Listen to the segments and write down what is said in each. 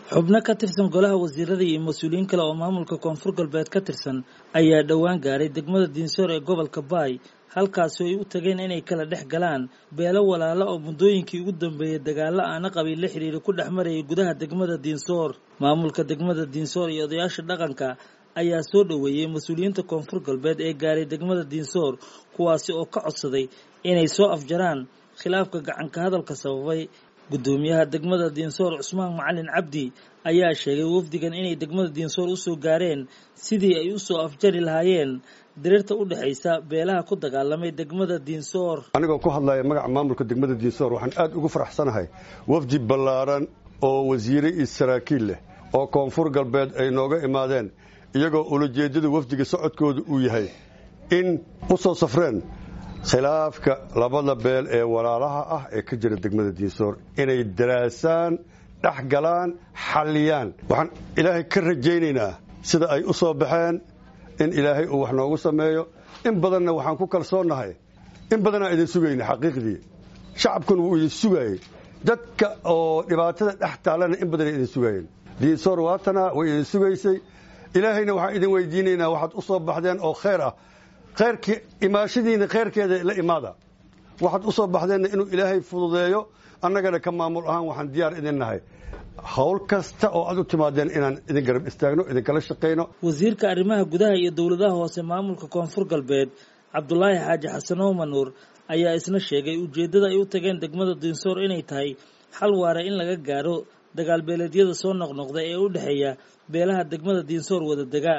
xubno ka tirsan golaha wasiirada iyo mas-uuliyiin kale oo maamulka koonfur galbeed ka tirsan ayaa dhowaan gaaray degmada diinsoor ee gobolka baay halkaasi ay u tageen inay kala dhex galaan beelo walaalo oo muddooyinkii ugu dambeeyey dagaalo aana qabiil la xidhiira ku dhex marayay gudaha degmada diinsoor maamulka degmada diinsoor iyo odayaasha dhaqanka ayaa soo dhoweeyey mas-uuliyiinta koonfur galbeed ee gaaray degmada diinsoor kuwaasi oo ka codsaday inay soo afjaraan khilaafka gacanka hadalka sababay guddoomiyaha degmada diinsoor cusmaan macalin cabdi ayaa sheegay wafdigan inay degmada diinsoor usoo gaareen sidii ay usoo afjari lahaayeen diriirta u dhexaysa beelaha ku dagaalamay degmada diinsoor anigoo ku hadlaya magaca maamulka degmada diinsoor waxaan aad ugu faraxsanahay wafdi ballaaran oo wasiire iyo saraakiil leh oo koonfur galbeed ay nooga imaadeen iyagoo ulajeeddada wafdiga socodkooda uu yahay in u soo safreen khilaafka labada beel ee walaalaha ah ee ka jira degmada diinsoor inay daraasaan dhex galaan xalliyaan waxaan ilaahay ka rajaynaynaa sida ay u soo baxeen in ilaahay uu wax noogu sameeyo in badanna waxaan ku kalsoonnahay in badanaa idin sugayna xaqiiqdii shacabkuna wuu idin sugaayey dadka oo dhibaatada dhex taallana in badanay idin sugaayeen diinsoor waatana way idin sugaysay ilaahayna waxaan idin weydiinaynaa waxaad u soo baxdeen oo khayr ah khayrkii imaashadiina khayrkeeda la imaada waxaad u soo baxdeenna inuu ilaahay fududeeyo annagana ka maamul ahaan waxaan diyaar idin nahay howl kasta oo aad u timaadeen inaan idin garab istaagno idinkala shaqayno wasiirka arrimaha gudaha iyo dowladaha hoose maamulka koonfur galbeed cabdulaahi xaaji xasan oomanuur ayaa isna sheegay ujeeddada ay u tageen degmada diinsoor inay tahay xal waara in laga gaaro dagaal beeleedyada soo noqnoqda ee u dhexeeya beelaha degmada diinsoor wada degaa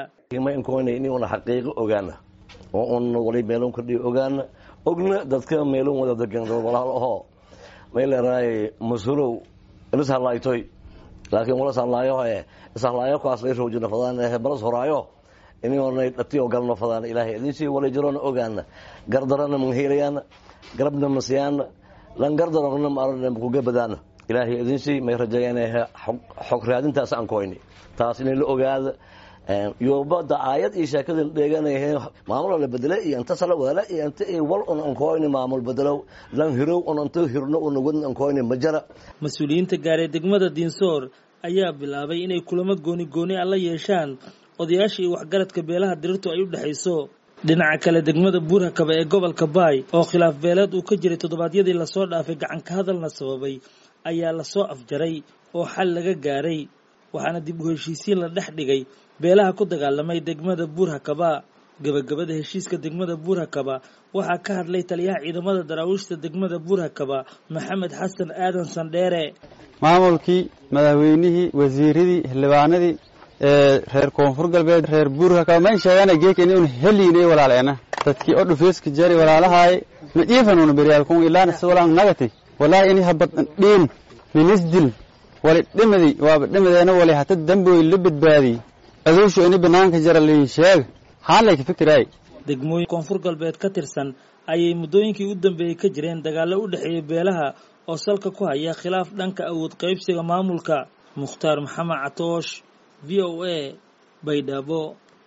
una xaqiiqo ogaana oo un wali meelon kordhiyo ogaana ogna dadka meelon wada degan dad walaal ahoo may leerahay masulow ilis hadlaaytoy laakiin walas hadlaayo ee ishalaayo kuwaas lay roojina fadaan ee balas horaayo inay dhatiyo galno fadaan ilaahay idinsii wala jiroona ogaana gardarana manheelayaana garabna masiyaana lan gardarogna maarana kugabadaana ilaahay idinsii may rajeeyaan xog raadintaas aan koyni taas inay la ogaada yobada aayad iyo sheekada dheeganayhe maamul la bedele iyo inta sala wala iyo inta wal un ankoyni maamul bedelo lan hirow un inta hirno un wadn ankoyni majara mas-uuliyiinta gaaray degmada diinsoor ayaa bilaabay inay kulamo gooni gooni a la yeeshaan odayaasha iyo waxgaradka beelaha dirirtu ay u dhexayso dhinaca kale degmada buurhakaba ee gobolka baay oo khilaaf beeleed uu ka jiray toddobaadyadii lasoo dhaafay gacanka hadalna sababay ayaa lasoo afjaray oo xal laga gaaray waxaana dib u heshiisiin la dhex dhigay beelaha ku dagaalamay degmada buurhakaba gebagabada heshiiska degmada buurhakaba waxaa ka hadlay taliyaha ciidamada daraawiishta degmada buurhakaba maxamed xasan aadan sandheere maamulkii madaxweynihii wasiiradii xildhibaanadii reer koonfur galbeed reer buurhakaba mayn sheegana geeka inun heliinay walaaleena dadkii o dhufeeska jari walaalahaay majiifanuna beryaalkun ilaana siwalaan nagati walaahi ini habad dhiin minisdil wali dhimadi waaba dhimadeena wali hata damboy la badbaadiy aduushu ini banaanka jara liin sheeg haanlay ka fikiraay degmooyin koonfur galbeed ka tirsan ayay muddooyinkii u dambeeyey ka jireen dagaallo u dhexeeya beelaha oo salka ku haya khilaaf dhanka awood qaybsiga maamulka mukhtaar maxamed catoosh v o a baydhabo